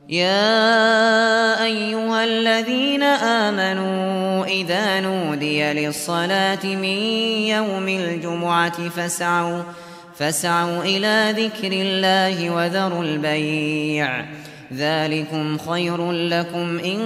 يا أيها الذين آمنوا إذا نودي للصلاة من يوم الجمعة فاسعوا فاسعوا إلى ذكر الله وذروا البيع ذلكم خير لكم إن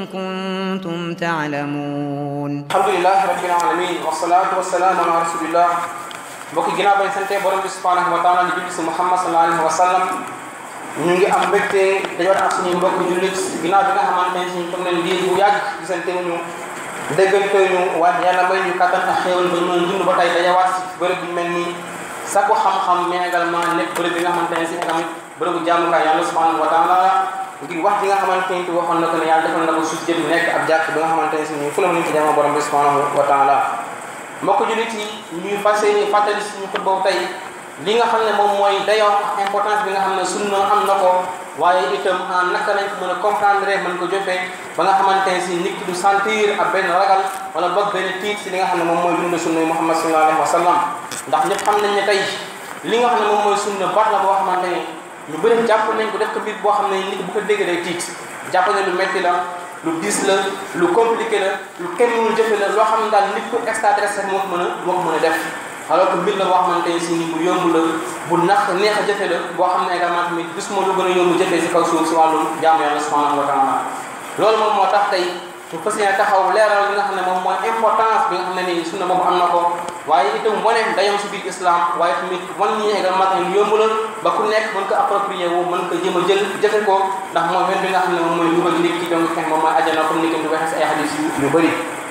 كنتم تعلمون alhamdulilah rabbil alamin wasalaatu wasalaamu ala rasulillah mbokki ginnaaw bañ sante borom bi subhanahu wa taala di julli si muhammad sallallahu alayhi wa sallam ñu ngi am mbégte dajoon ak suñuy mbokk jullit ginnaaw bi nga xamante ne suñu toog nañ lii bu yàgg gisante ñu déggante ñu waaye yàlla may ñu kattan ak xéewal ba ñu mën dund ba tey dajawaat si bërëb bu mel nii sakku xam-xam mais également nekk bërëb bi nga xamante ne si tamit bërëbu jàmmukaay yàlla subhanahu wa taala ngir wax bi nga xamante ne waxoon na ko ne yàlla defal na ko suuf jëpp nekk ab jàkk bi nga xamante ne si ñu fu la mën ci jaamu borom bi subhanahu wa taala mbokk jullit yi ñuy fas yéene fàttali suñu xut boobu tey li nga xam ne moom mooy dayoo importance bi nga xam ne sunna am na ko waaye itam en naka lañ ko mën a comprendre mën ko jëfee ba nga xamante ne si nit ki du sentir ak benn ragal wala boog benn tiit si li nga xam ne moom mooy dund sunna yi Muhammad sallallahu alayhi wa sallam ndax ñëpp xam nañ ne tey li nga xam ne moom mooy sunna baat la boo xamante ne ñu bëri jàpp nañ ko def ko mbir boo xam ne nit bu ko déggee day tiit jàpp ne lu metti la lu diis la lu compliqué la lu kenn mënul jëfe la loo xam ne daal nit ku extraterrestre moo ko mën a moo ko mën a def alors que mbir la boo xamante ne si ni bu yomb la bu nax neex a jëfe la boo xam ne également tamit gis moo lu gën a yomb jëfee si kaw suuf si wàllum jaamu yàlla subhanahu wa taala loolu moom moo tax tey ñu fas yéene taxaw leeral li nga xam ne moom mooy importance bi nga xam ne nii sunna boobu am na ko waaye itam wane dayam si biir islam waaye tamit wan ñi également tamit lu yomb la ba ku nekk mën ko approprier wu mën ko jéem a jël jëfe ko ndax mooy wen bi nga xam ne moom mooy dugal nit ki donc fex moom mooy ajjana comme ni ko di waxee si ay hadis yu yu bëri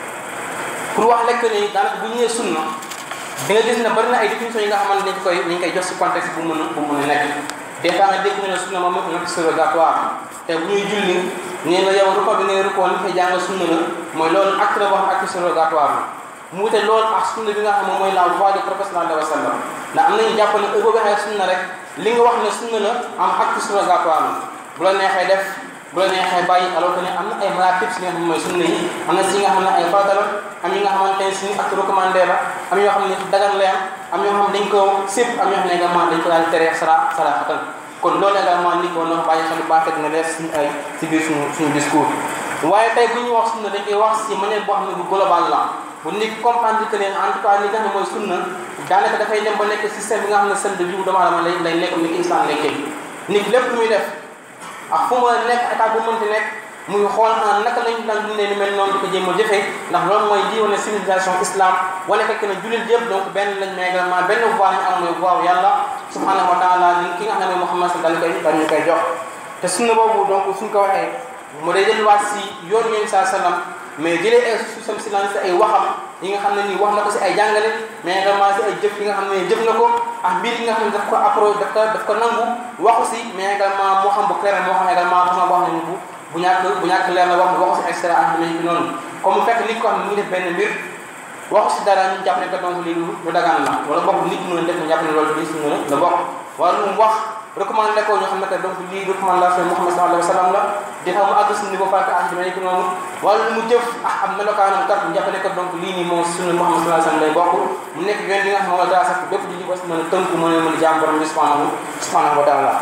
pour wax lekk ni daanaka bu ñëwee sunna di nga gis ne bari na ay définition yi nga xamante dañ koy dañ koy jox si contexte bu mën a bu mën a nekk des fois nga dégg ne sunna moom nekk surrogatoire te bu ñuy julli nee nga yow ruko bi ngay rukkoo li fay jàng sunna la mooy loolu acte la boo xam acte surrogatoire la mu wute loolu ak sunna bi nga xam ne mooy la voie du prophète sallallahu alayhi wa sallam ndax am nañu jàpp ne heure boo waxee sunna rek li nga wax ne sunna la am acte surrogatoire la bu la neexee def bu la neexee bàyyi alors que ne am na ay maratib si nga xam ne mooy sunna yi am na si nga xam ne ay farata la am yi nga xamante ne suñu acte recommandé la am yoo xam ne dagan la am yoo xam ne dañ ko sëpp am yoo xam ne également dañ ko daal tere sara saraxatan kon loolu également nit ko noonu bàyyi xel bu baax dina leer suñu ay si biir suñu suñu discours waaye tey bu ñuy wax sunna dañ koy wax si manière boo xam ne bu global la bu nit comprendre que ne en tout cas li nga xam ne mooy sunna daanaka dafay dem ba nekk système bi nga xam ne seen de vie doomu aadama lay lay nekk ni ki islam nekkee nit lépp lu muy def ak fu mu nekk état bu mënti nekk muy xool en naka lañu daan dundee lu mel noonu di ko jéem a jëfee ndax loolu mooy lii wane civilisation islam wane fekk na jullit yëpp donc benn lañ mais également benn voie ñu am mooy voie yàlla subhanahu wa taala li ki nga xam ne mooy Muhammad dañ koy dañ ñu koy jox te sunna boobu donc suñ ko waxee mu day delluwaat si yoon yéen saa sallam mais jëlee ay susam silence ay waxam yi nga xam ne nii wax na ko si ay jàngale mais également si ay jëf yi nga xam ne jëf na ko ak mbir yi nga xam ne daf ko appro daf ko daf ko nangu waxu si mais également moo xam bu clair moo xam également façon boo xam ne bu bu ñàkk bu ñàkk leer na wax waxu si extra ak nañu bi noonu comme mu fekk nit ko xam ne mu ngi def benn mbir waxu si dara ñu jàpp ne que donc lii lu dagaan la wala bokk nit mën a def ñu jàpp ne loolu lii si mën a la bokk wala lu mu wax recommandé ko ñu xam ne que donc lii recommandation Muhammad sallallahu alayhi wa sallam la di xam mu àgg si niveau fàtte ak dinañ ko noonu wala lu mu jëf ah am melokaanam kat ñu jàpp ne que donc lii nii moom sunna Muhammad sallallahu alayhi wa sallam lay bokk mu nekk yoon li nga xam ne moom la daa sax bépp di ko mën a tënku mën a mën a jaam borom bi subhanahu subhanahu wa taala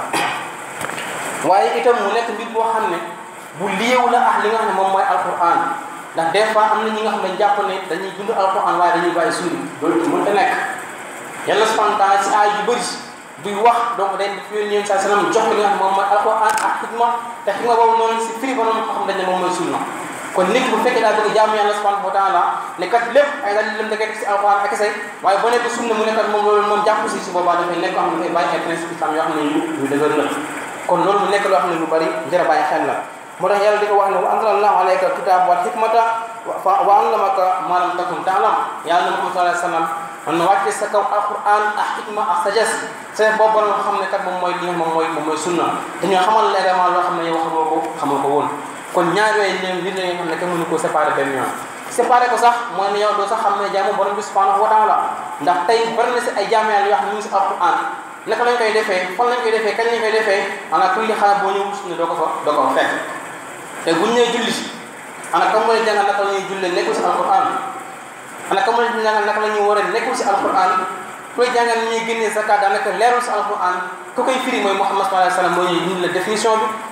waaye itam mu nekk mbir boo xam ne bu liewu la ak li nga xam ne moom mooy alquran ndax des fois am na ñi nga xam ne jàpp ne dañuy dund alquran waaye dañuy bàyyi suuri loolu mën ta nekk yàlla subhanahu wa taala si aay yu bëri buy wax donc day def yónni yéen saa sallam jox li nga xam ne moom mooy alquran ak xikma te xikma boobu noonu si firi ba noonu ko xam dañ ne moom mooy sunna kon nit bu fekkee daa bëgg jaamu yàlla subhanahu wa taala ne kat lépp ay daal lëm da koy def si alquran ak say waaye boo nekk sunna mu nekkat moom loolu moom jàpp si si boobaa dafay nekk koo xam ne dafay bàyyi ay principe islam yoo xam ne yu yu dëgër la kon loolu mu nekk loo xam ne lu bari jar a bàyyi xel la moo tax yàlla di ko wax ne wa anzalallahu alayka kitaab wal hikmata wa allamaka ma lam takun ta'lam yàlla na Muhammad sallallahu alayhi wa sallam man na wàcce sa kaw alquran ak xikma ak sagesse sagesse boobu borom nga xam ne kat moom mooy li moom mooy moom mooy sunna dañoo xamal la également loo xam ne yow xamoo ko xamoo ko woon kon ñaar yooyu ne mbir la yoo xam ne kenn mënu koo séparé benn yoon séparé ko sax mooy ne yow doo sax xam ne jaamu borom bi subhanahu wa taala ndax tey bari na si ay jaamu yàlla yoo xam ne ñu ngi si alquran naka lañ koy defee fan lañ koy defee kañ lañ koy defee ana kulli xaar boo ñëw sunna doo ko fa doo ko fa fekk te buñ ñëwee julli ana kam mooy jàngal naka la ñuy jullee nekkul si alquran ana kam mooy jàngal naka la ñuy war a nekkul si alquran koy jàngal ni ñuy génnee zakat daanaka leerul si alquran ku koy firi mooy Muhammad sallallahu alayhi wa sallam moo ñuy dindi la définition bi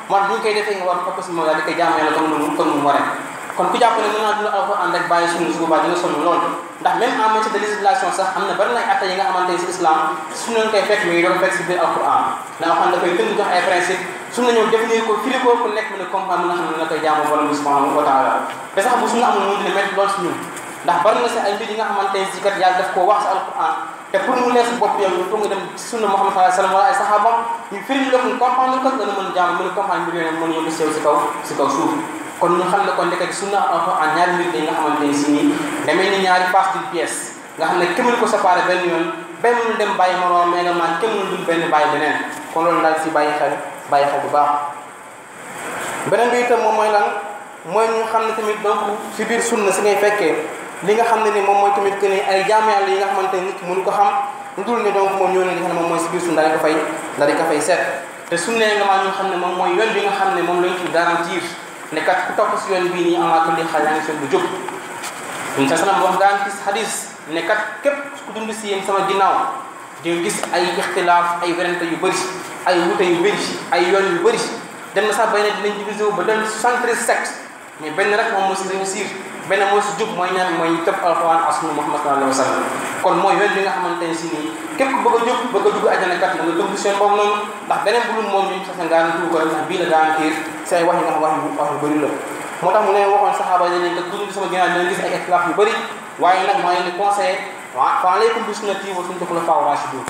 moo tax bu ñu koy defee nga war fokk si moom daal di koy jaamu yàlla comme nu comme nu mu waree kon ku jàpp ne mën naa dund alquran rek bàyyi sunna su boobaa dina sonn lool ndax même en matière de législation sax am na bari na ay atte yi nga xamante ne si islam sunna lañ koy fekk mais doo ko fekk si biir alquran ndax xam dafay tënk jox ay principe sunna ñëw définir ko firi ko ku nekk mën a comprendre mën a xam ne na koy jaamu borom bi subhanahu wa taala te sax bu sunna amul moom dina métti lool si ñun ndax bari na si ay mbir yi nga xamante ne si kat yàlla daf koo wax si alquran te pour mu lees bopp yow il faut nga dem sunna Muhammad sallallahu alayhi wa sallam wala ay sahabam ñu firi la ko comprendre ko nga mën a jaamu mën a comprendre mbir yooyu mën a yóbbu si yow si kaw si kaw suuf kon ñu xam ne kon ndekete sunna alquran ñaari mbir yi nga xamante ne si nii demee ni ñaari face d'une pièce nga xam ne kenn mënu ko séparé benn yoon benn mënu dem bàyyi moroom mais également kenn mënu dul benn bàyyi beneen kon loolu daal si bàyyi xel bàyyi xel bu baax beneen bi itam moom mooy lan mooy ñu xam ne tamit donc si biir sunna si ngay fekkee li nga xam ne ni moom mooy tamit que ni ay jaamu yàlla yi nga xamante ne nit ki mënu ko xam lu dul ne donc moom ñoo ne li nga xam ne moom mooy si biir sunna daal di ko fay daal di ko fay seet te sunna également ñu xam ne moom mooy yoon bi nga xam ne moom lañ ci garantir ne kat ku topp si yoon bii nii amaa ko li xal yaa ngi seen bu jóg ñun sa sanam wax daan gis hadis ne kat képp ku dund si yéen sama ginnaaw di nga gis ay ixtilaaf ay werante yu bëri ay wute yu bëri ay yoon yu bëri dem na sax bay ne dinañ divisé wu ba doon 73 sectes mais benn rek moom moo si réussir benn moo si jub mooy ñaan mooy tëb alxuraan ak sunna Muhammad sallallahu alayhi wa sallam kon mooy yoon bi nga xamante ne si nii képp ku bëgg a jóg bëgg a dugg àjjana kat na nga dugg seen boobu noonu ndax beneen bu dul moom ñu sax nga garanti ko ndax bii la garantir si ay wax yi nga xam wax yu wax yu bëri la moo tax mu leen waxoon saxaaba yi ne kat dund sama ginnaaw dina gis ay ixtilaaf yu bëri waaye nag maa ngi leen conseillé wa fa alaykum bi sunnati wa sunnati xulafaa rashidun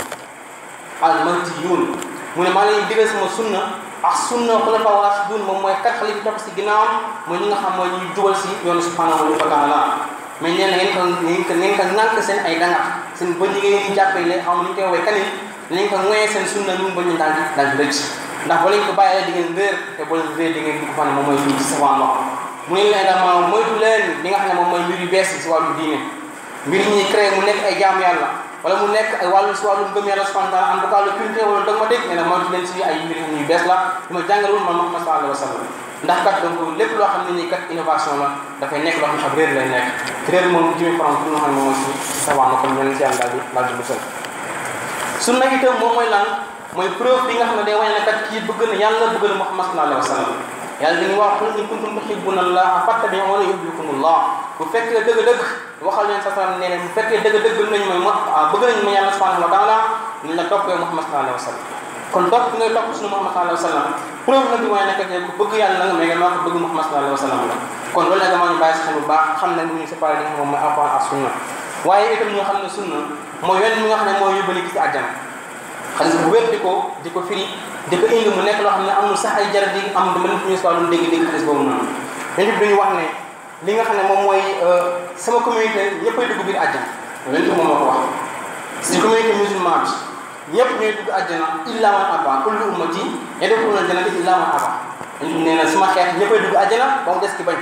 al mahdiyun mu ne maa ngi leen digal sama sunna ak sunna xulafaa rashidun moom mooy kat xalifa topp si ginnaawam mooy ñi nga xam mooy ñuy jubal si yoonu subhanahu wa taala mais nee na ngeen ko ngeen ko ngeen ko nànk seen ay dangat seen bëñ yi ngeen jàppee ne xam ni ñu koy woowee kanin nañ ko ngoyee seen sunna lu mu bañ daal di daal di rëcc ndax ba lañ ko bàyyee di ngeen réer te boo leen réer di ngeen dugg fan moom mooy fii ci savant wax mu ne leen également moytu leen li nga xam ne moom mooy mbir yu bees yi si wàllu diine mbir yi ñuy créé mu nekk ay jaamu yàlla wala mu nekk ay wàllu si wàllu ngëm yàlla subhanahu wa taala en tout cas le culte wala dogmatique nee na moytu leen si ay mbir yu bees la li ma jàngalul man Muhammad sallallahu alayhi wa sallam ndax kat donc lépp loo xam ne nii kat innovation la dafay nekk loo xam ne xam réer lay nekk te réer moom jimi faram pour nga xam ne moom mooy si savant na comme ñeneen si yàlla daal di daal di musal sunna itam moom mooy lan mooy preuve bi nga xam ne day wane ne kat kii bëgg na yàlla bëgg na Muhammad sallallahu alayhi wa sallam yàlla dañuy wax qul in kuntum tuhibbuna allaha fattabi'uni yuhbibkumullah bu fekkee dëgg-dëgg waxal leen sa sallam nee ne bu fekkee dëgg-dëgg bëgg nañu mooy bëgg nañu ma yàlla subhanahu wa taala ñu la toppee Muhammad sallallahu alayhi wa sallam kon topp bi ngay topp suñu Muhammad sallallahu alayhi wa sallam preuve la bi waaye nekk ne ku bëgg yàlla nga mais également ko bëgg Muhammad sallallahu alayhi wa sallam la kon loolu également ñu bàyyi si xel bu baax xam ne ñu séparé li nga xam moom mooy alquran ak sunna waaye itam ñoo xam ne sunna mooy yoon mi nga xam ne mooy yóbbali ci àjjana xaalis bu wér di ko di ko firi di ko indi mu nekk loo xam ne amul sax ay jar di am di mën ñu si wàllum dégg-dégg xaalis boobu noonu yéen it dañu wax ne li nga xam ne moom mooy sama communauté ñëppay dugg biir àjjana loolu yéen moom moo ko wax si communauté musulman bi ñëpp ñooy dugg àjjana illa man aba kullu ummati yadkhuluna jannata illa man aba yéen nee na sama xeet ñëppay dugg àjjana ba mu des ki bañ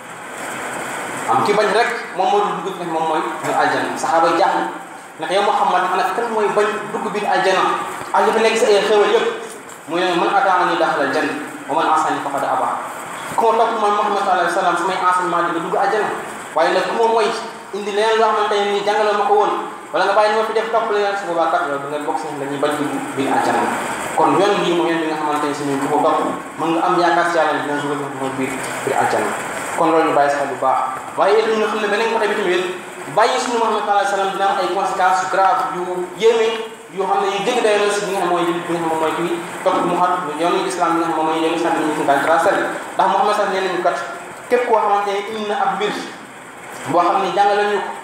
am ki bañ rek moom moo dugg fi moom mooy mooy àjjana saxaaba yi jaaxle ndax yow Muhammad ana kan mooy bañ dugg biir àjjana ak li fi nekk si ay xéwal yëpp muy ne man ataani daxala janna wa man asani faqad aba ku ma topp man Muhammad sallallahu alayhi wa sallam samay enseignement di nga dugg àjjana waaye nag ku ma mooy indi leneen loo xamante ne nii jàngaloo ma ko woon wala nga bàyyi ni ma fi def topp leneen su boobaa kat yow da nga bokk si dañuy bañ dugg biir àjjana kon yoon bii mooy yoon bi nga xamante ne si ñun ku ko topp mën nga am yaakaar si yàlla dina dugal ma biir biir àjjana kon loolu ñu bàyyi si xel bu baax waaye itam ñu xam ne beneen côté bi tamit bàyyi suñu Muhammad sallallahu alayhi wa sallam dina am ay conséquences grave yu yéeme yoo xam ne yu jéggi day la si bi nga xam mooy bi nga xam moom mooy kii topp mu xam yoonu islam bi nga xam moom mooy yoonu islam bi ñu ko daal tracé ndax Muhammad sax nee nañu kat képp koo xamante ne indi na ab mbir boo xam ne jàngale ñu ko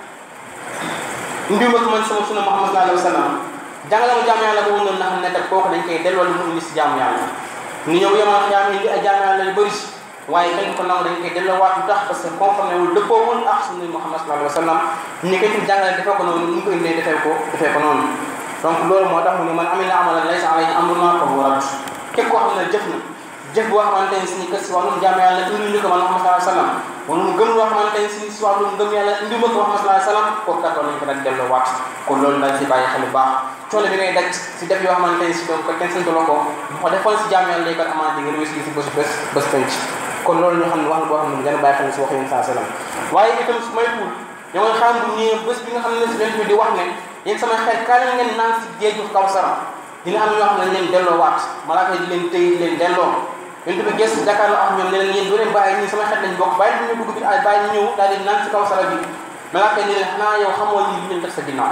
indi ma ko man sama sunna Muhammad sallallahu alayhi wa sallam jàngale ma jaamu yàlla boobu noonu nga xam ne kat kooku dañ koy delloo lu mu indi si jaamu yàlla ni ñëw yemal xiyaam indi ay jaamu yàlla yu bëri waaye dañ ko nangu dañ koy delloowaat lu tax parce que conformé wul dëppoowul ak sunna Muhammad sallallahu alayhi wa sallam ni ko ci jàngale defee ko noonu ni ñu ko indee defee ko defee ko noonu donc loolu moo tax mu ne man amila amalan laysa alayhi amruna fa huwa radd képp koo xam ne jëf na jëf boo xamante ne si ni kat si wàllum jaamu yàlla indi ñu ko man Muhammad sallallahu alayhi wa sallam wala mu gëm loo xamante ne si si wàllum gëm yàlla indi ma ko Muhammad sallallahu alayhi wa sallam kooku kat war nañ ko daal delloowaat kon loolu daal si bàyyi xel bu baax coono bi ngay daj si def yoo xamante ne si donc kenn sant la ko ko defoon si jaamu yàlla kat amaat di nga réussir si bés bés bés penc kon loolu ñu xam ne wax na boo xam ne gën a bàyyi xel si wax yéen saa salaam waaye itam su may tuul ñoo ngi xam bu ñëwee bés bi nga xam ne si leen bi di wax ne yéen sama xel kaay la ngeen naan si géeju Kawsara dina am ñoo xam ne leen delloo waat malaaka yi di leen tëy di leen delloo yonent bi gëstu jàkkaarloo ak ñoom ne leen yéen doo leen bàyyi ñii sama xet lañ bokk bàyyi ñu dugg bi ay bàyyi ñu ñëw daal di naan ci kaw sala bi malaaka ni leen xanaa yow xamoo ñii li ñu def sa ginnaaw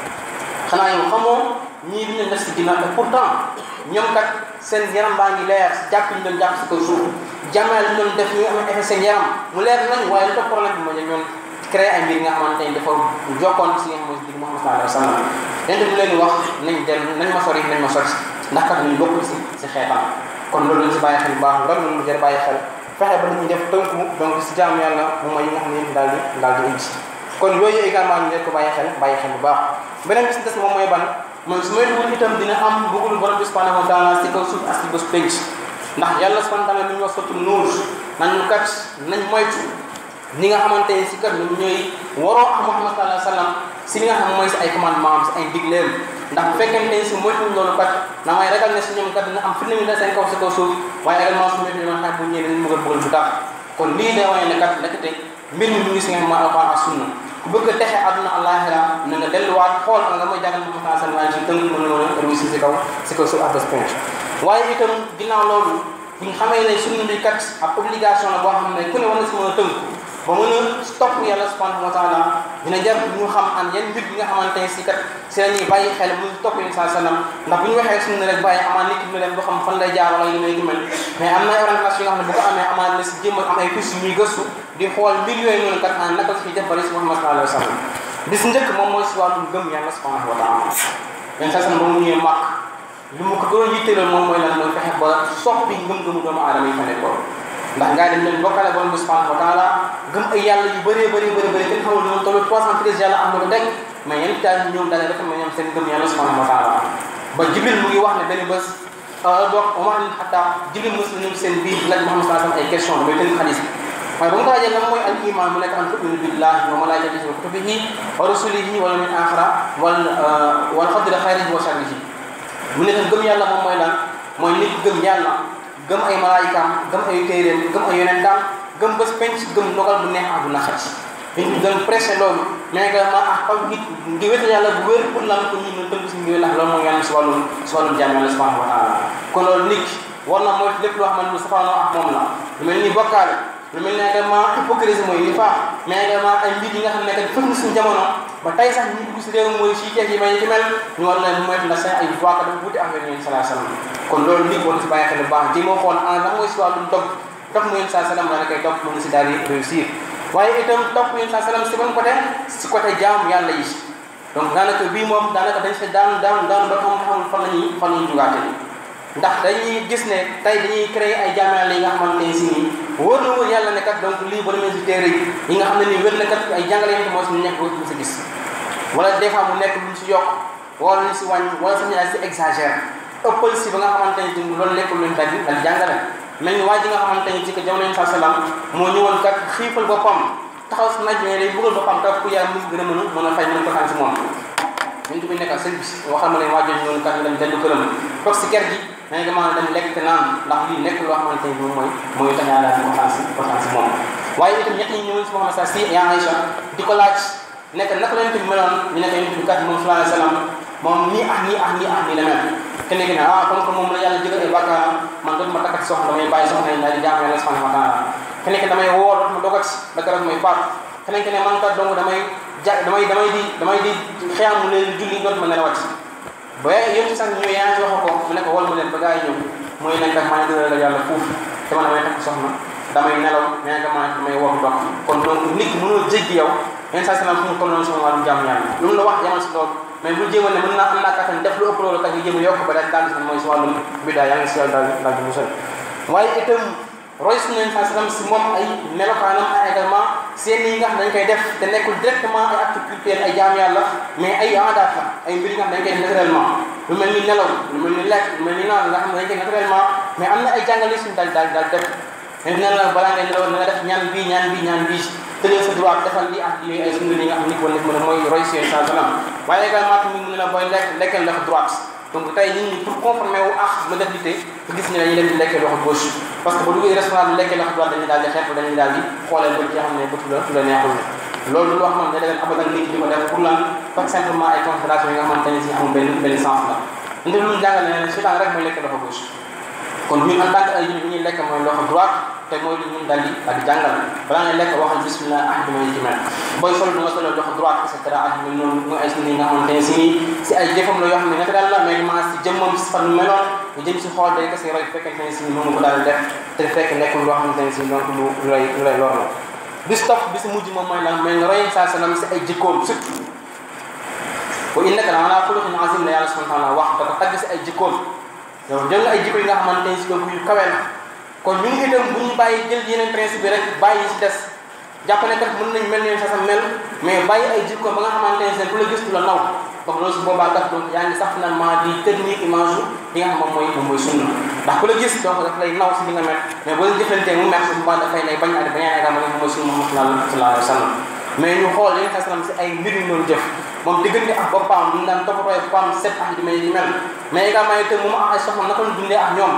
xanaa yow xamoo ñii li ñu def si ginnaaw te pourtant ñoom kat seen yaram baa ngi leer si jàpp ñu doon jàpp si kaw suuf jàmmale ñu doon def ñu am effet seen yaram mu leer nañ waaye lu tax problème bi mooy ñoom créé ay mbir nga xamante ni dafa jokkoon si nga xam ne Muhammad sallallahu alayhi wa sallam yonent bi leen wax nañ dellu nañ ma sori nañ ma sori ndax kat ñu bokk si si xeetam kon loolu lañ si bàyyi xel bu baax loolu lu jar bàyyi xel fexe ba ñu def tënku donc si jaamu yàlla moom mooy yi nga xam ne daal di daal di indi kon yooyu également ñu leen ko bàyyi xel bàyyi xel bu baax beneen bi si des moom mooy ban mooy su may dugul itam dina am bëggul borom bi subhanahu wa taala si kaw suuf ak si bés penc ndax yàlla subhanahu wa taala mi ñu wax sotti nuur nañu kat nañ moytu ñi nga xamante ne si kat ñoom ñooy waroo ak Muhammad sallallahu alayhi wa sallam si li nga xam mooy si ay commandement am si ay digleem ndax bu fekkente ne si moytuñ loolu kat da ngay ragal ne si ñoom kat dina am firnde ñu ne seen kaw si kaw suuf waaye également su moytuñ man xam bu ñëwee dañu bëgg a bëggal bu tax kon lii day wane ne kat nekkate mbir mi mu ngi si nga xam mooy alquran ak sunna ku bëgg a texe àdduna àllaaxira na nga delluwaat xool nga mooy jàngal Muhammad sallallahu alayhi wa sallam si tënk mën nga réussir si kaw si kaw suuf ak bés penc waaye itam ginnaaw loolu bu ñu xamee ne sunna bi kat ab obligation la boo xam ne ku ne war na si mën a tënk ba mën a topp yàlla subhanahu wa taala dina jar ñu xam an yan mbir bi nga xamante ne si kat si la ñuy bàyyi xel mu topp yéen saa sallam ndax bu ñu waxee sunna rek bàyyi amaan nit ki mu dem boo xam fan lay jaar wala yu mel ni mel mais am na ay orientation yoo xam ne bu ko amee amaan na si jéem am ay piste ñuy gëstu di xool mbir yooyu noonu kat an naka si def bari si Muhammad sallallahu alayhi wa sallam bis njëkk moom mooy si wàllum gëm yàlla subhanahu wa taala yéen saa sallam ba mu ñëwee màkk li mu ko gën a yitteeloon moom mooy lan mooy fexe ba soppi ngëm-ngëmu doomu aadama yi fa nekkoon ndax ngaa dem leen bokkale borom bi subhanahu wa taala gëm ay yàlla yu bëree bëri bëri bëri kenn xamul ñoom tollu 313 yàlla am na ko teg mais yéen daal ñoom daal dafa mel ñoom seen gëm yàlla subhanahu wa taala ba jibril mu ngi wax ne benn bés dox omar ibn xattaab jibril mos na ñëw seen biir laaj Muhammad sallallahu alayhi wasallam ay question damay tënk xadis waaye ba mu ko laajee lan mooy al iman mu nekk an tuminu billahi wa malaikatihi wa kutubihi wa rusulihi wal yawmil axira wal wal qadri xayrihi wa sharrihi mu ne tam gëm yàlla moom mooy lan mooy nit gëm yàlla gëm ay malaayikaam gëm ay téeréem gëm ay yonentam gëm bés penc gëm ndogal bu neex àdduna xaj dañ ñu gën pressé loolu mais également ak taw nit ngi wéta yàlla bu wér pour lan ko ñi mën tënk si ngi ndax loolu mooy yàlla si wàllum si wàllum jàmm yàlla subhanahu wa taala kon loolu nit war na mooy lépp loo xamante ni safaanoo ak moom la lu mel ni bokkaale lu mel ni également hypocrisie mooy ni faa mais également ay mbir yi nga xam ne kat fëg na suñu jamono ba tey sax ñu dugg si réew mooy si teef yi may ci mel ñu war leen moytu ndax seen ay voix ka dafa wuute ak yéen salaa salaam kon loolu nit war na si bàyyi xel bu baax ji moo xool en lan mooy si wàllum topp topp mu yéen saa salaam nga ne koy topp mën na si daal di réussir waaye itam topp yéen saa salaam si ban côté si côté jaamu yàlla yi donc daanaka bii moom daanaka dañ si daan daan daan ba xam xamul fan la ñuy fan la ñuy jugaate ndax dañuy gis ne tey dañuy créer ay jaamu yàlla yi nga xamante ne si nii wóor na wóor yàlla ne kat donc lii ba demee si téere yi yi nga xam ne nii wér na kat ay jàngale yi moo si nekk mu si gis wala des fois mu nekk luñ si yokk wala luñ si wàññi wala sax ñu si exagère ëppal si ba nga xamante ne tamit loolu nekkul luñ daj dal jàngale mel ni waa ji nga xamante ne ci que jamono yi saa salaam moo ñëwoon kat xiifal boppam taxaw si naaj mais day bëggal boppam kat ku yaay mu gën a mën a mën a fay mën a ko xam si moom ñun bi nekkal sëñ bi waxal ma ne waa jooju ñëwoon kat ñu dem dellu këram toog si kër gi mais dama dem lekk te naan ndax lii nekk loo xamante ni moom mooy mooy tax yàlla ko xam si ko xam si moom waaye itam ñett ñi ñëwoon si Muhammad sa si yaa Aïcha di ko laaj nekk naka la yonent bi meloon ñu nekk yonent bi kat moom sallallahu alayhi wa sallam moom nii ak nii ak nii ak nii la mel kenn ki ne ah comme que moom la yàlla jëgal ay bàkkaaram man dootuma takkati soxna damay bàyyi soxna yi daal di jaamu yàlla subhanahu wa taala kenn ki damay woor dootuma dogat ba keroog may faat kenn ki ne man kat dong damay ja damay damay di damay di xiyaamu leen julli dootuma nelawat ba yéen ci sax ñu yaa ci wax ko mu ne ko wol mu leen ba gaa yi ñëw mooy leen kat maa ngi gën a yàlla fuuf te man damay takk soxna damay nelaw mais nga maa damay woor ndox kon donc nit ki mënoo jéggi yow yenn saa salaam fu mu tolloon sama wàllum jàmm yàlla lu mu la wax yamal si loolu mais bu jéemal ne mën naa am naa kattan def lu ëpp loolu kat nga jéem a yokk ba daal daal mooy si wàllum biddaa yaa ngi si yàlla daal daal di musal waaye itam roy suñu yenn saa salaam si moom ay melokaanam ay également seen yi nga xam dañ koy def te nekkul directement ay acte culturel ay jaam yàlla mais ay aadaat la ay mbir yi nga xam dañ koy def naturellement lu mel ni nelaw lu mel ni lekk lu mel ni naan nga xam ne dañ koy naturellement mais am na ay jàngale suñu daal daal daal def mais dina la balaa ngay nelaw nga def ñaan bii ñaan bii ñaan bii tëjee sa droit defal lii ak yooyu ay sunna yi nga xam ni ko nekk mën a mooy roy seen saa salaam waaye également tamit mu ne la booy lekk lekkal loxo droite donc tey nit ñi pour conformer wu ak modernité nga gis ne dañuy leen di lekkee loxo gauche parce que ba duggee restaurant bi lekkee loxo droite dañuy daal di xeex dañuy daal di xoolee bët yi nga xam ne bëtu la tu la neexul loolu loo xamante ne da abadan nit di ko def pour lan tout simplement ay considération yi nga xamante ne si amul benn benn sens la nte lu mu jàngale ne seytaan rek mooy lekkee loxo gauche kon ñun en tant que ay jullit ñuy lekk mooy loxo droite te mooy li ñun daal di daal di jàngal balaa ngay lekk waxal bismillah ah dama ci mel booy solo du nga solo loxo droite et cetera ak ñu noonu mooy ay sunni yi nga xamante ne si nii si ay jëfam la yoo xam ne naturel la mais ma si jëmmam si fan meloon nga jëm si xool day kese roy fekkente ne si moom ko daal di def te fekk nekkul loo xamante ne si donc lu lu lay lu lay lor la bis topp bi si mujj moom mooy lan mais nga roy saa salaam si ay jikkoom surtout wa innaka la ala xuluqin azim la yàlla subhanahu wa taala wax da ko tagg si ay jikkoom yow jël nga ay jikko yi nga xamante ne si donc yu kawe la kon ñu ngi itam bu ñu bàyyi jël yeneen principe bi rek bàyyi si des jàpp ne kat mën nañ mel ne sa sa mel mais bàyyi ay jikko ba nga xamante ne seen ku la gis du la naw donc loolu su boobaa kat donc yaa ngi sax finalement di technique image bi nga xam moom mooy moom mooy sunna ndax ku la gis donc daf lay naw si li nga mel mais boo leen jëflantee mu mer su boobaa dafay lay bañ a bañ a ragal moom mooy sunna Muhammad sallallahu alayhi wa sallam mais ñu xool li nga xam si ay mbir yu doon jëf moom diggante ak boppam ñu daan toppatoo boppam set ak di mel di mel mais également itam moom ak ay soxna naka la dundee ak ñoom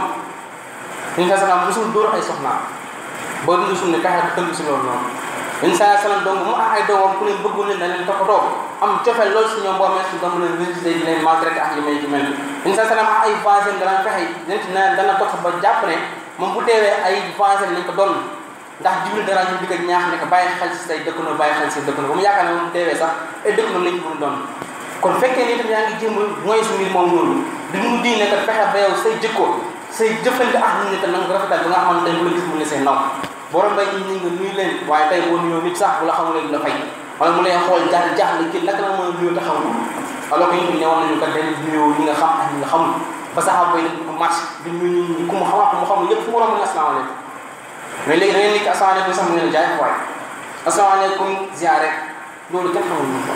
ñu nga xam musul dóor ay soxnaam ba dund suñu ne kaxe tënk si loolu noonu yéen saa salaam donc mu ak ay doomam ku leen bëggu leen da leen toppatoo am cofeel loolu si ñoom boo amee si doom leen visité di leen maltraité ak yi mel di mel yéen saa salaam ak ay voisins dana fexe dina ci na dana topp ba jàpp ne moom bu teewee ay voisins nañ ko doon ndax jibril dara ñu di ko ñaax ne ko bàyyi xel si say dëkkandoo bàyyi xel si dëkkandoo ba mu yaakaar ne moom teewee sax ay dëkkandoo lañ ko doon kon fekkee ni itam yaa ngi jéem mooy su mbir moom noonu di mu diine kat fexe ba yow say jikko say jëfante ak nit ñi kat na nga rafetal ba nga xamante ne bu la gis mu ne seen naw borom bay ñi ñi nga nuyu leen waaye tey boo nuyoo nit sax bu la xamulee du la fay wala mu lay xool jaar jaaxle kii naka la mën a nuyoo te xamul alors que ñu ne woon nañu kat dañ nuyoo ñi nga xam ak ñi nga xamul ba saxaaba bay nag ko marché di nuyu ñi ku mu xam ak ku mu xamul yëpp fu mu romb ne asalaamaaleykum mais léegi da ngeen nekk asalaamaaleykum sax mu ngeen jaay waay asalaamaaleykum ziare loolu kenn xamul ñu ko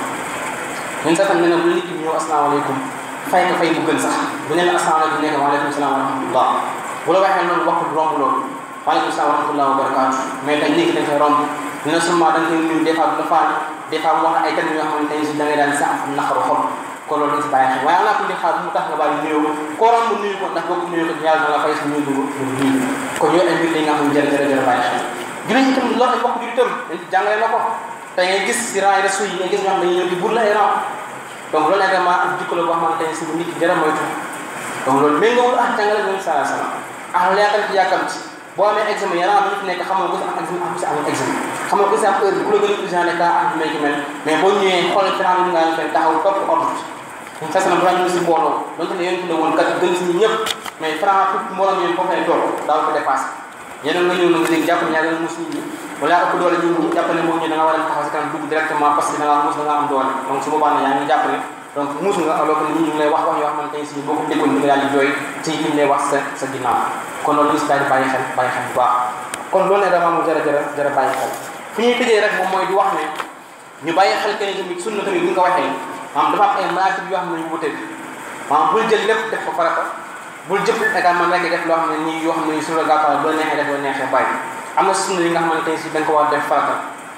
ñun sax tam ne nag bu nit ki ñëw asalaamaaleykum fay ko fay bu gën sax bu ne la asalaamaaleykum nekk waaleykum salaam wa rahmatullah bu la waxee noonu wax romb loolu waaleykum salaam wa rahmatullah wa barakaatu mais tey léegi dañ koy romb ñu ne seulement da nga koy nuyu des fois du la faal des fois mu wax ay termes yoo xamante ne si da ngay daan sa am naqaru xol kon loolu dañ si bàyyi xel waaye am naa ko di xaar bu mu tax nga bàyyi nuyoo koo romb nuyu ko ndax boo ko nuyu ko yàlla na la fay sa nuyu dugg nuyu kon yooyu ay mbir la nga xam ne jërë jërë jërë bàyyi xel jullit itam loolu ay mbokk jullit itam dañ jàngale na ko tey ngay gis si rang yi resu yi ngay gis ñoo xam ne dañuy ñëw di bur la ay rang donc loolu également ak jikko la boo xamante ne si bu nit ki jërë moytu donc loolu méngoowul ak jàngale ñoom sala sala ah leetal ci yàkkamti boo amee examen yaram bi ñu fi nekk xamoo ko si am examen ak si amul examen xamoo ko si am heure bi ku la gën a urgent ne kaa ak may ki mel mais boo ñëwee xool fi bi nga fay taxaw topp ordre ñun fes na bu ñu si mbooloo donc ne yéen fi ne woon kat gën si ñi ñëpp mais franc fukk mbooloo yéen foofu lay toog daaw ko dépassé ñeneen nga ñëw na nga dégg jàpp ne yaa gën a mus nit ñi wala yaa ëpp doole ñu jàpp ne moom ñu da nga war a taxaw si kanam dugg directement parce que da ngaa mus da nga am doole donc su boobaa ne yaa ngi jàpp ne donc muus nga alors que nit ñi ñu ngi lay wax wax yoo xamante ne si boo ko déggoon di nga daal di jooy ci liñ lay wax sa sa ginnaaw kon loolu ñu si daal di bàyyi xel bàyyi xel bu baax kon loolu ne dama mu jërë jërë jërë bàyyi xel fi ñuy tëjee rek moom mooy di wax ne ñu bàyyi xel que ne tamit sunna tamit bu ñu ko waxee maanaam dafa am ay maatib yoo xam ne ñu wute maanaam bul jël lépp def ko farata bul jëpp également nekk def loo xam ne nii yoo xam ne nii sur le gàttal bu la neexee def bu la neexee bàyyi am na sunna yi nga xamante ne si da nga ko war def farata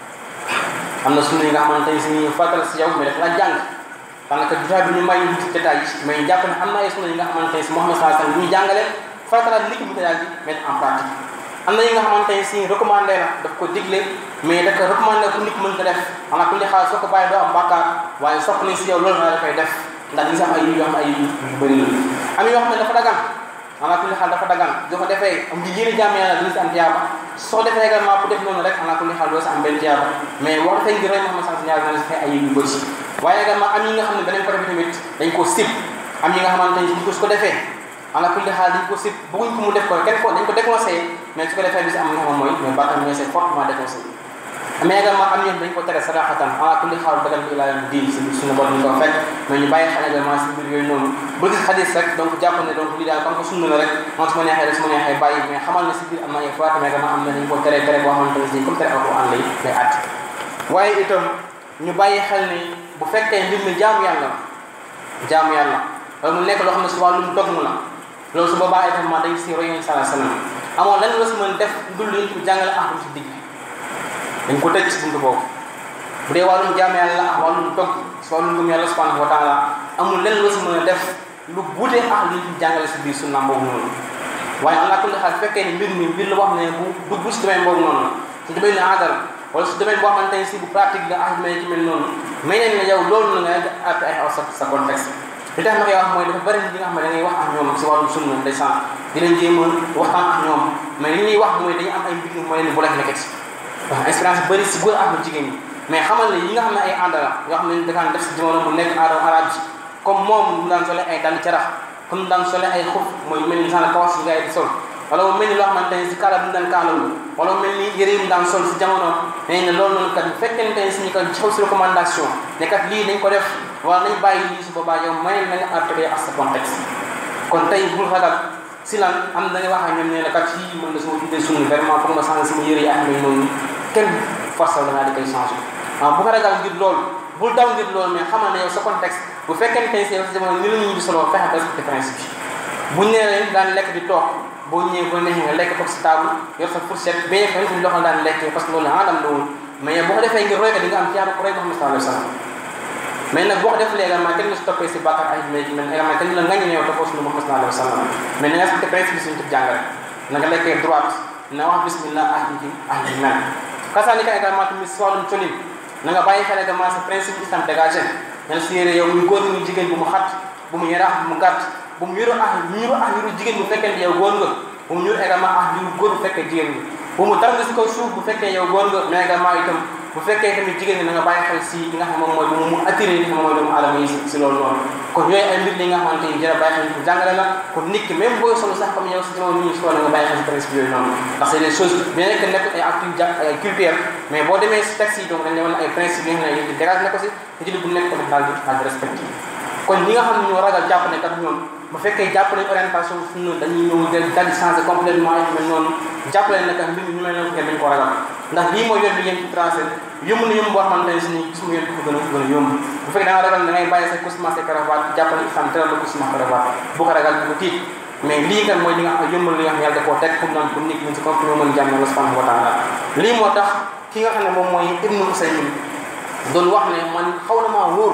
am na sunna yi nga xamante ne si farata la si yow mais daf la jàng daanaka jotaay bi ñu may ñu ci détail yi mais jàpp ne am na ay sunna yi nga xamante ne si Muhammad sallallahu alayhi wasallam ñu jàngale farata la nit ki bu ko daal di mettre en pratique am na yi nga xamante ne si recommandé la daf ko digle mais da ko recommandé pour nit mën ko def xanaa ku ne xaar soo ko bàyyi doo am bàkkaar waaye sopp nañ si yow loolu nga dafay def ndax li nga xam ay yu yoo xam ne ay yu bëri la am yoo xam ne dafa dagan xanaa ku ne xaar dafa dagan doo ko defee am di yéene jàmm yàlla dina si am tiyaaba soo defee également pour def noonu rek xanaa ku ne xaar doo si am benn tiyaaba mais wax dafay ngir rek Muhammad sallallahu alayhi wasallam na si fay ay yu bëri waaye également am yi nga xam ne beneen côté bi tamit dañ koo sib am yi nga xamante ne si ko su ko defee ala kulli xaal dañ ko sib bëgguñ ko mu def ko kenn ko dañ ko déconseillé mais su ko defee bi si am nga xam mooy mais bàkkaar ñooy c'est fortement déconseillé mais également am ñoom dañ ko tere sadaxatan ala kulli xaal dagal bi ilaa yawmi diin si suñu borom ñu ko fekk mais ñu bàyyi xel également si mbir yooyu noonu ba gis xadis rek donc jàpp ne donc lii daal comme que sunna la rek man su ma neexee rek su ma neexee bàyyi mais xamal ne si biir am na ay fois mais également am na dañ ko tere tere boo xamante ne si comme tere alquran lay lay at waaye itam ñu bàyyi xel ni bu fekkee mbir mi jaamu yàlla jaamu yàlla loolu mu nekk loo xam ne si wàllum dogmu la loolu su boobaa itam dañ si roy yonent sallallahu alayhi wasallam amoon lan la si mën def dul li ñu jàngale ak si digg dañ ko tëj si buntu boobu bu dee wàllum jaamu yàlla ak wàllum dog si wàllum ngëm yàlla subhanahu wa taala amul lenn la si mën a def lu buutee ak li ñu jàngale si biir sunna boobu noonu waaye am naa kulli xaal fekkee ne mbir mi mbir la wax ne bu dugg si domaine boobu noonu si domaine ne aadal wala si domaine boo xamante ne si bu pratique la ak may ci mel noonu may nañ ne yow loolu na nga àtte ay aw sa sa contexte li tax ma koy wax mooy dafa bëri li nga xam ne da ngay wax ak ñoom si wàllu sunna ndeysaan di leen jéem a waxtaan ak ñoom mais li ñuy wax mooy dañu am ay mbir mooy leen bu leen nekkati wax expérience bëri si góor ak jigéen ñi mais xamal ne yi nga xam ne ay ànd la yoo xam ne dakaan def si jamono bu nekk aada arab bi comme moom mu daan sole ay dàll carax comme daan sole ay xuf mooy mel ni saan kawas yi gars yi di sol wala mu mel ni loo xamante ne si kaala bu ñu daan kaalawu wala mu mel ni yëre yi mu daan sol si jamono nee na loolu noonu kat bu fekkente ne si ñu ko jox si recommandation ne kat lii dañ ko def wala nañ bàyyi lii si boobaa yow may na nga appliqué ak sa contexte kon tey bul ragal si lan am da nga wax ak ñoom ne la kat fii mën na sama tuddee sunni vraiment foog ma changé sama yëre yi ak ñoom noonu kenn force la ngaa di koy changé waaw bu ko ragal ngir loolu bul daw ngir loolu mais xamal ne yow sa contexte bu fekkente ne si yow sa jamono ni la ñu di solo fexe ba respecté principe bi buñ nee leen daan lekk di toog boo ñëwee boo neexee nga lekk toog si table yor sa fourchette bien que ñu loxo daan lekk parce que loolu la dam la woon mais boo ko defee ngir roy ko di nga am tiyaaba ko roy Muhammad sallallahu alayhi wa sallam mais nag boo ko def léegi également kenn la si toppee si bàkkaar ay mais mais également kenn la ngañ ne yow toppoo suñu Muhammad sallallahu alayhi wa sallam mais na nga respecté principe bi suñu tëb jàngale na nga lekkee droite na wax bismillah ah ji ah ji mel kasaani ka également tamit si wàllum colin na nga bàyyi xel également sa principe islam dégagé ñen si yére yow muy góor muy jigéen bu mu xat bu mu yaraax bu mu gàtt bu mu yuru ah ñuru ah ñuru jigéen bu fekkee yow góor nga bu mu ñuru également ah ñuru góor bu fekkee jigéen nga bu mu dara nga si kaw suuf bu fekkee yow góor nga mais également itam bu fekkee tamit jigéen ñi na nga bàyyi xel si li nga xam moom mooy bu mu attiré li nga xam mooy doomu aadama yi si loolu noonu kon yooyu ay mbir li nga xamante ni jërë bàyyi xel ko jàngale la kon nit ki même booy solo sax comme yow si jamono ñu solo nga bàyyi xel si principe yooyu noonu ndax c'est des choses bien que nekk ay actes ay culturelles mais boo demee si taxi yi donc dañ leen ay principe yi nga xam ne yéen dégage na ko si te ci bu nekk tamit daal di daal di respecté kon ñi nga xam ne ñoo ragal jàpp ne kat ñoom bu fekkee jàpp nañ orientation suñu dañuy ñëw del daal di changé complètement ay mel noonu jàppale ne kat mbir mi ñu mel noonu kenn dañ ko ragal ndax lii mooy yoon bi yéen ci tracé yomb na yomb boo xamante ne si ni gis mu yoon ko gën a gën a yomb bu fekkee da nga ragal da ngay bàyyi sa costume sa cravate jàppale islam teral la costume cravate bu ko ragal bu ko tiit mais lii kat mooy li nga xam yombal li nga xam yàlla da koo teg pour naan pour nit ñi si comme mën jàmm yàlla subhanahu wa taala lii moo tax ki nga xam ne moom mooy ibnu Usaymin doon wax ne man xaw na maa wóor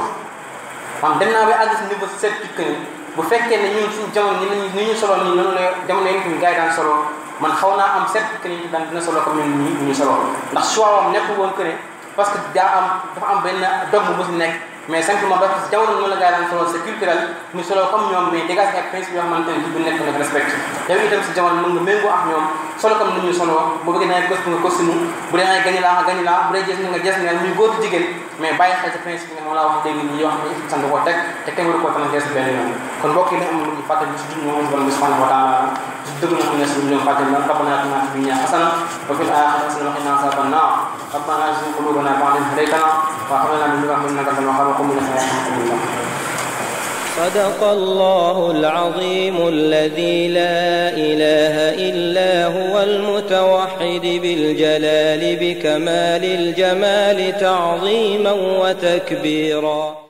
man dem naa ba àgg si niveau certitude que ni bu fekkee ne ñun suñu jamono ñi ni ñu solo nii noonu la jamono yi ñu gars yi daan solo man xaw naa am certitude que ni daan dina solo comme ñun ñi ñu solo ndax choix am nekk woon que ne parce que daa am dafa am benn dogme bu si nekk mais simplement parce que jamono noonu la gars yi daan solo c'est culturel ñu solo comme ñoom mais dégage ak principe yoo xamante ne bu nekk nag respect yow itam si jamono mën nga méngoo ak ñoom solo comme ni ñuy solo bu bëggee dangay costume nga costume bu dee dangay gañi laa nga gañi laa bu dee gis nga gis nga muy góor jigéen mais bàyyi xel ci principe nga moom laa wax léegi nii yoo xam ne sant koo teg te kenn waru koo tan gees benn yoon kon mbokk yi dañ am lu ñu fàttali si dund moom borom bi subhanahu wa taala si dëgg na xam ne si ñu fàttali na rabbana atina fi dunya hasana wa fil akhirati hasana wa qina azaban nar rabbana la tuzigh qulubana ba'da idh hadaytana wa hab lana min ladunka innaka antal wahhab wa qum ila salati صدق الله العظيم الذي لا إله إلا هو المتوحد بالجلال بكمال الجمال تعظيما وتكبيرا